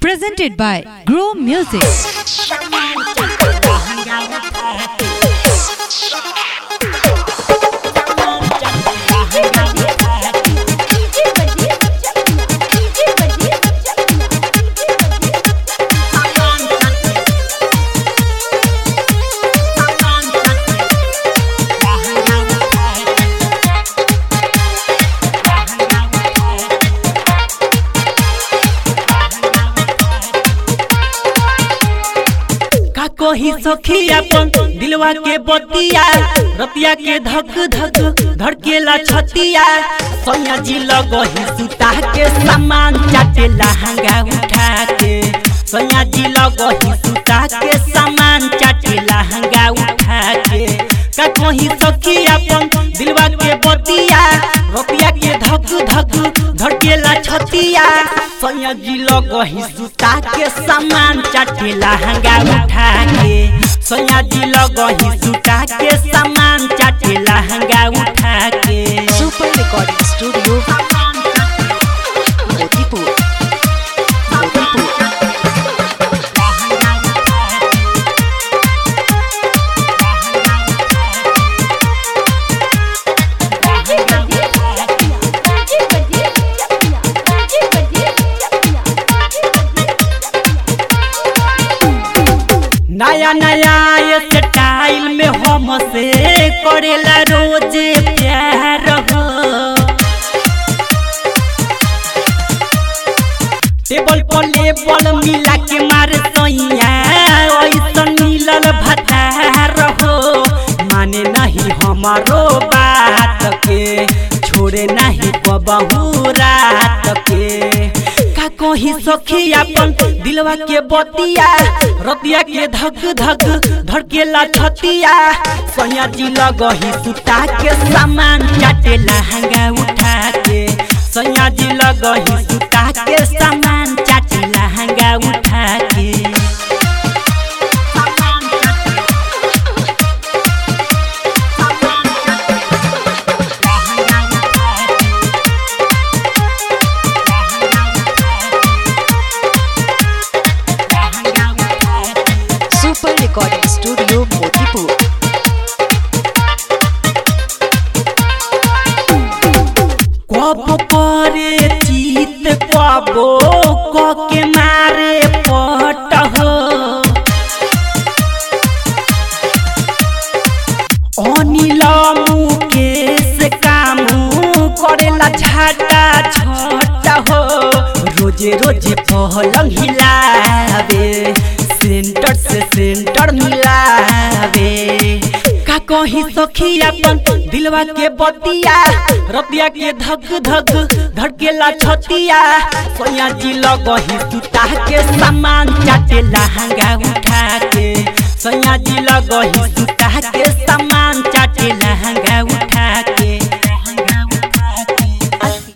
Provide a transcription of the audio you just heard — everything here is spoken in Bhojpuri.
Presented by Grow Music. का कोही सखी अपन दिलवा के बतिया रतिया के धक धक धड़केला छतिया सैया जी लगही सुता के सामान चाटे लहंगा उठा के सैया जी लगही सुता के सामान चाटे लहंगा उठा के का कोही सखी अपन दिलवा के बतिया रतिया के धक धक धड़केला छतिया सैया जी लगही सुता के सामान चाटे लहंगा उठा के सैया जी लगही सुता के सामान चाटे लहंगा उठा के Super Recording Studio Motipur Motipur नया नया ये स्टाइल में हम से करेला रोज प्यार हो टेबल पर लेबल मिला के मार सैया ऐसन मिलल भतार हो माने नहीं हमारो बात के छोड़े नहीं बबहू रात के का कही सखी अपन दिलवा के बतिया रतिया के धक धक धड़केला छतिया सैया जी लगही सुता के सामान चाटे लहंगा उठा के सैया जी लगही सुता के सामान चाटे लहंगा उठा के Super Recording Studio Motipur कब करे चित कबो क के मारे पट हो अनिल मुकेश कामू करेला झाटा छट हो रोजे रोजे पहलंग हिलावे सेंटर से सेंटर मिलावे का कही सखी अपन दिलवा के बतिया रतिया के धक धक धड़केला छतिया सोया जी लगही सुता के सामान चाटे लहंगा उठा के सोया जी लगही सुता के सामान चाटे लहंगा उठा के